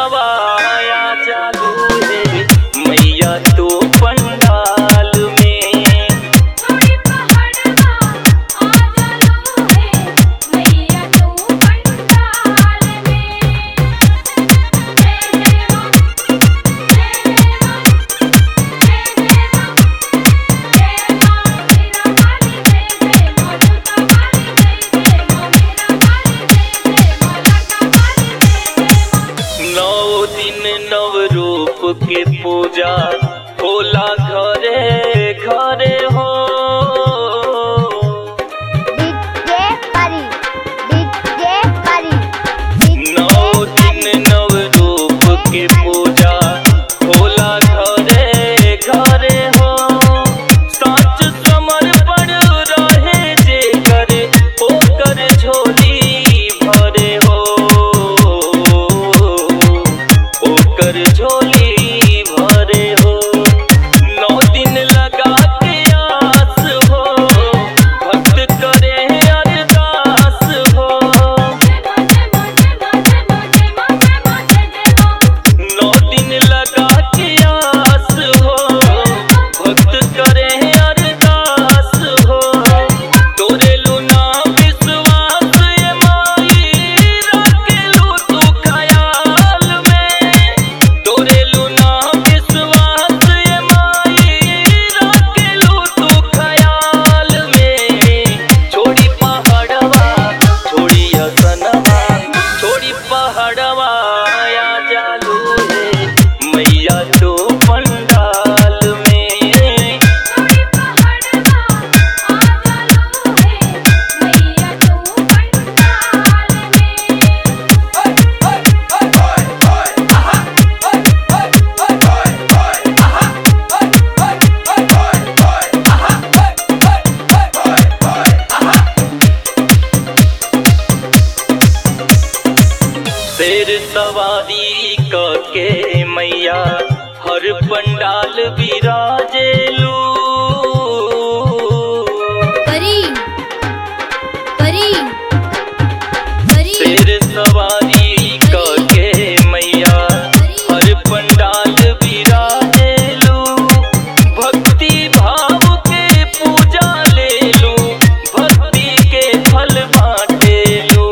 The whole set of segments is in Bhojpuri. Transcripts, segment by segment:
पहड़वाया चालू रे मैया तो पंडाल में थोड़ी पहाड़वा आ जालू है मैया तू पंडाल में जय जय मां जय जय मां जय जय मां जय मां मेरा वाली जय जय मां जोता वाली जय जय मां मेरा वाली जय जय मां लाटा वाली जय जय मां नौ दिन नव रूप के पूजा होला घरे घरे हो डीजे परी डीजे परी नौ दिन नव रूप के पूजा होला घरे घरे हो सच समर्पण रहे जे करे ओकर झोली भरे हो ओकर झोली भरे हो नौ दिन लगा के आस हो भक्त करे अरदास हो जय मां जय मां जय मां जय मां जय मां जय जय मां नौ दिन लगा के आस हो भक्त करे अरदास हो तोरे लुना विश्वास ये माई रखेलू तू ख्याल में तोरे लुना विश्वास ये माई रखेलू तू ख्याल में छोड़ी पहाड़वा छोड़ी असनवा छोड़ी पहाड़वा आया जालू रे मैया तो पंडाल में थोड़ी पहाड़वा आ जालू है मैया तू पंडाल में शेर सवारी क के मैया हर पंडाल विराजेलू परी परी परी शेर सवारी क के मैया हर पंडाल विराजेलू भक्ति भाव के पूजा लेलू भक्ति के फल बाटेलू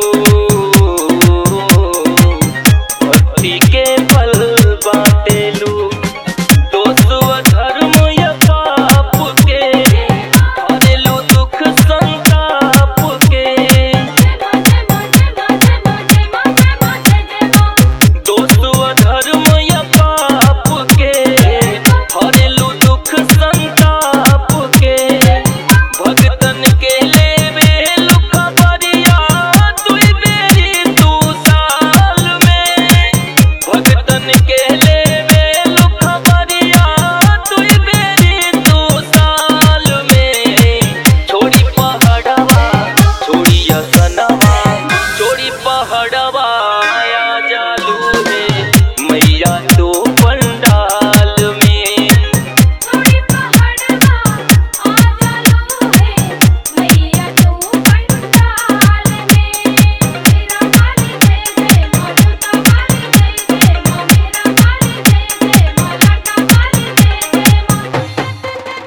भक्ति के फल बाटेलू दोस्त व धर्म या पाप के हरेलू दुख संताप के जय मां जय मां जय मां जय मां जय मां जय जय मां दोस्त व धर्म या पाप के हरेलू दुख संताप के भगतन के लेवे लुका बरिया दुई बेरी तू साल में भगतन के लेवे लुका बरिया दुई बेरी तू साल में छोड़ी पहाड़वा छोड़ी असनवा छोड़ी पहाड़वा आया जालू रे मैया तो पंडाल में थोड़ी पहाड़वा आ जालू है मैया तू पंडाल में मेरा वाली जय जय मां जोता वाली जय जय मां मेरा वाली जय जय मां लाटा वाली जय जय मां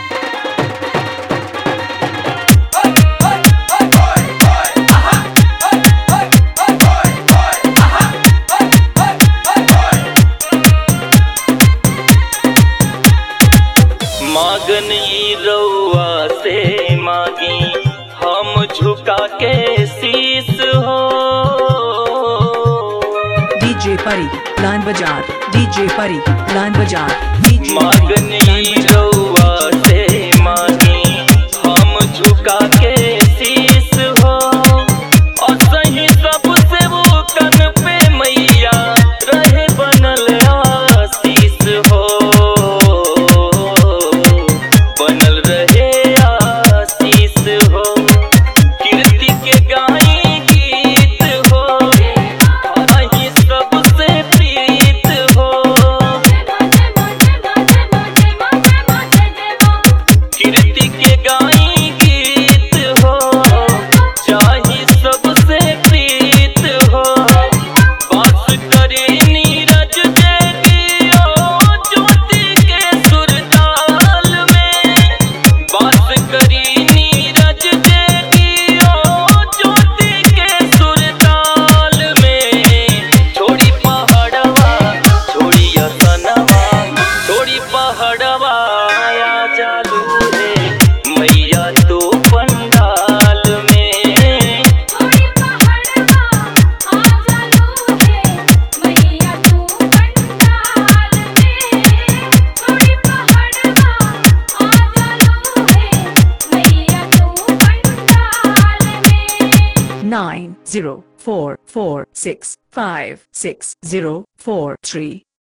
मागन ई रउआ से मागी हम झुका के शीस हो DJ Pari, Lan Bajar, DJ Pari, Lan Bajar, DJ मागन Pari, ई Lan Bajar. रउआ से मागी हम झुका के शीस हो और सही सबसे वो कन पे मैया रहे बनल आशीष हो बनल रहे आशीष हो कीर्ति के गाई गीत हो अहीं सबसे प्रीत हो जय मां जय मां जय मां जय मां जय मां जय मां जय जय मां कीर्ति के गाई गीत हो zero four four six five six zero four three.